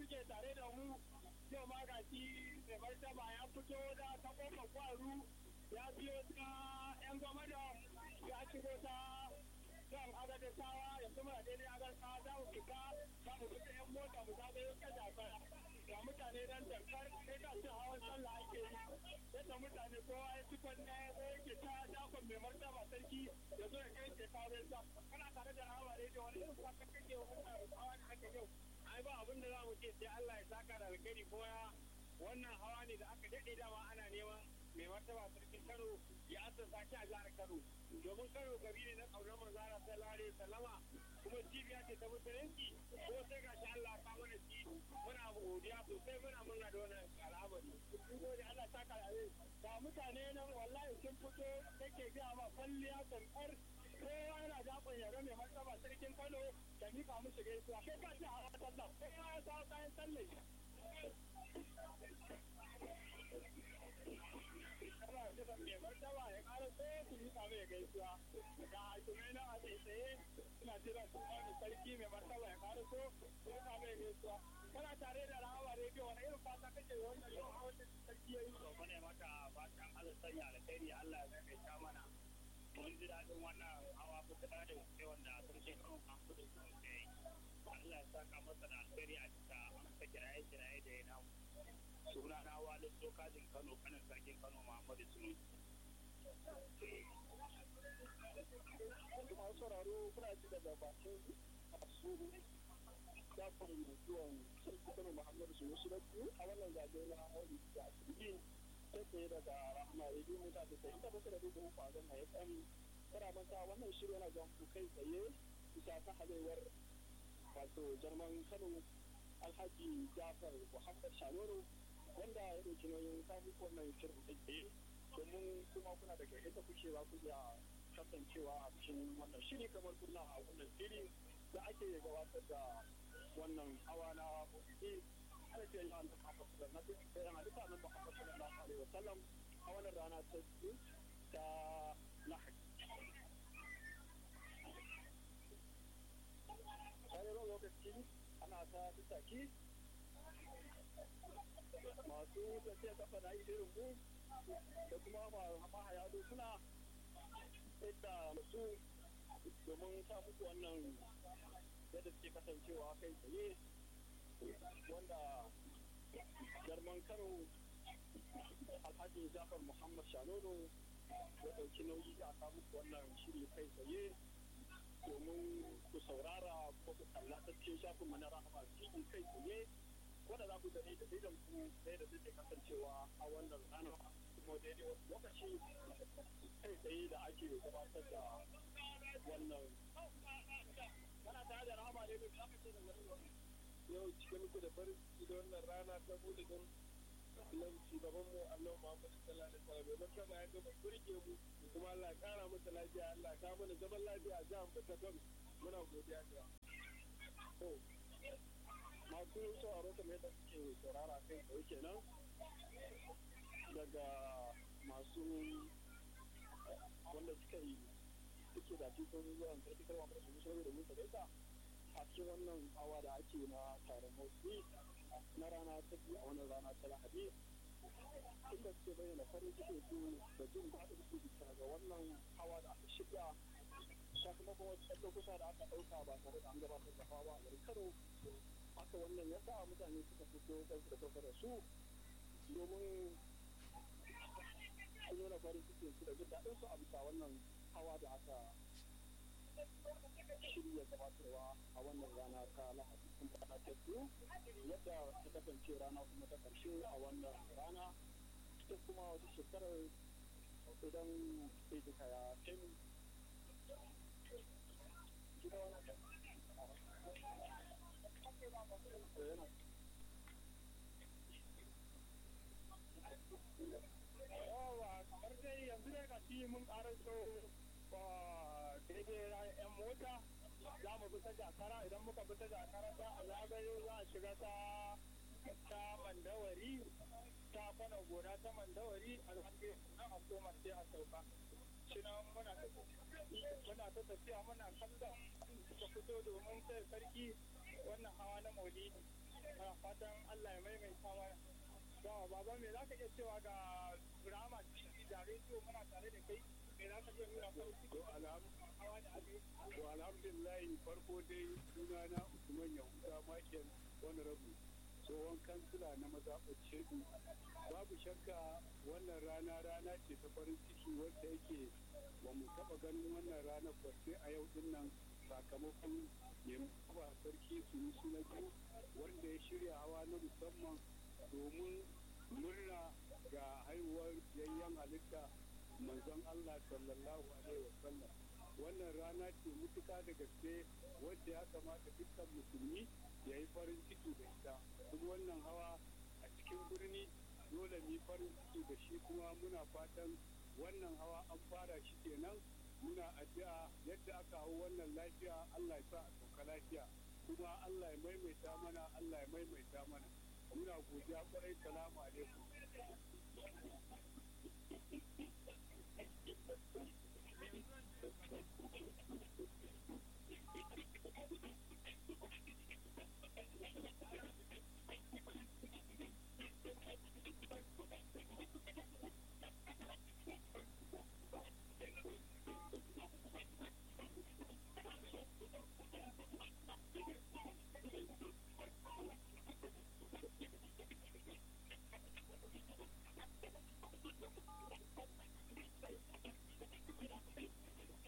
suke tare da mu yau ma ga shi mai martaba ya fito da ta kofar kwaru ya biyo ta yan gwamnati ya shigo ta kan agadasawa yanzu muna daidai agadasawa za mu fita za mu fita yan mota mu zagayo kada fara ga mutane nan dankar sai ka ce hawan sallah ake yi yadda mutane kowa ya ci kwanne ko yake ta dakon mai martaba sarki ya zo ya kai ke kawo sa kana tare da hawa rediyo wani irin kwakwa kake wa mutane hawa da ake yau ai ba abin da za mu ce sai Allah ya saka da alkhairi ko ya wannan hawa ne da aka daɗe dama ana neman mai martaba sarkin Kano ya asasa shi a jihar Kano domin Kano gari ne na ƙaunar manzara sallallahu alaihi wasallama kuma cibiya ce ta musulunci ko sai gashi Allah ka mana shi muna godiya sosai muna murna da wannan al'amari mun gode Allah saka da ga mutane nan wallahi sun fito kake ga ma kwalliya kankar kowa yana dakon ya ga mai martaba sarkin Kano da mika musu gaisuwa kai ka ce a sallah kowa ya sa kayan sallah kana da mai martaba ya ƙara so su mika mai gaisuwa ga hakimai na a tsaye suna jira su wani sarki mai martaba ya ƙara so su mika mai gaisuwa kana tare da rahawa rediyo wani irin fata kake wannan yau a wannan sarki ya yi to ne maka fatan Allah sanya alkhairi Allah ya kai ta mana mun ji daɗin wannan hawa kuka da wuce wanda sarki kan kanku da su ke yi Allah ya saka masa da alkhairi a cika amsa kiraye kiraye da ya namu suna na walin dokajin kano kanin sarkin kano muhammadu sunu kuma sauraro kuna ji daga bakin masu dafin zuwan sarki kano muhammadu sunu su biyu a wannan zaɓe na maulidi da asibiti ta tsaye daga rahama rediyo mita da tsaye ta bakwai da dubu uku a zama ya tsami kana manta wannan shirin yana jan ku kai tsaye bisa ta halewar wato jarman kano alhaji jafar muhammad shanoro wanda ya ɗauki nauyin kafin wannan shirin da ke domin kuma kuna daga ita kuke za ku iya kasancewa a cikin wannan shiri kamar kuna a wannan shiri da ake gabatar da wannan hawa na maulidi ana ce yi annabi Muhammad sallallahu alaihi wasallam yana duka annabi Muhammad sallallahu alaihi wasallam a wannan rana ta biyu ta Lahadi bayan lokaci ana ta tattaki masu tafiya kafa na irin mu da kuma mahaya suna yadda su domin sa muku wannan yadda suke kasancewa kai tsaye wanda jarman kano alhaji jafar muhammad shanono ya ɗauki nauyi a samu wannan shiri kai tsaye domin ku saurara ko ku kalla ta cikin shafin mana rahama tv kai tsaye wanda za ku gani da idan ku sai da suke kasancewa a wannan rana kuma daidai wasu lokaci kai tsaye da ake gabatar da wannan kana tare da rahama ne mai zaka ce da wani yau cike muku da farin ciki da wannan rana ta bude don Allah shugaban mu Allah Muhammad sallallahu alaihi wasallam domin kama ya gaba burge mu kuma Allah kara masa lafiya Allah ka mana zaman lafiya a jihar mu ta Kano muna godiya da to masu sauraro kamar yadda suke saurara kai tsaye kenan daga masu wanda suka yi suke da cikin zuwan karfi karwa mai su sauri da musa gaisa a cikin wannan hawa da ake na taron motsi na rana ta biyu a wannan rana ta lahadi inda suke bayyana farin cikin su da jin daɗin su bisa ga wannan hawa da aka shirya sakamakon wasu ɗan lokuta da aka ɗauka ba tare da an gabatar da hawa a garin kano haka wannan ya sa mutane suka fito kansu da kansu da su domin su nuna farin cikin su da jin daɗin su a bisa wannan hawa da aka shirya gabatarwa a wannan rana ta lahadi kuma rana ta biyu yadda ta kasance rana kuma ta karshe a wannan rana ita kuma wata shekarar idan sai duka ya kai mu yawa kamar dai yanzu dai ga shi mun karaso ba daidai yan mota za mu bi ta jakara idan muka bi ta jakara ta a zagayo za a shiga ta ta mandawari ta kwana gona ta mandawari a zagayo na a koma sai a sauka shi na muna ta muna ta tafiya muna kallon da fito domin sai sarki wannan hawa na maulidi Ana fatan Allah ya maimaita wa Yawa baba me za ka iya cewa ga drama TV da rediyo muna tare da kai me za ka iya nuna farin ciki To alham- hawa da abin to alhamdulillah farko dai sunana Usman Yahuda Michael Honorable tsohon kansila na mazaɓar Shedu. Babu shakka wannan rana rana ce ta farin ciki wadda yake ba mu taɓa ganin wannan ranar ba sai a yau din nan sakamakon neman ba sarki su yi na biyu wanda ya shirya hawa na musamman domin murna ga haihuwar yayyan halitta manzon Allah sallallahu alaihi wasallam wannan rana ce mutuka da gaske wadda ya kamata dukkan musulmi ya yi farin ciki da ita kuma wannan hawa a cikin birni dole mu yi farin ciki da shi kuma muna fatan wannan hawa an fara shi kenan muna addu'a yadda aka hau wannan lafiya Allah ya sa a sauka lafiya kuma Allah ya maimaita mana Allah ya maimaita mana muna godiya kwarai salamu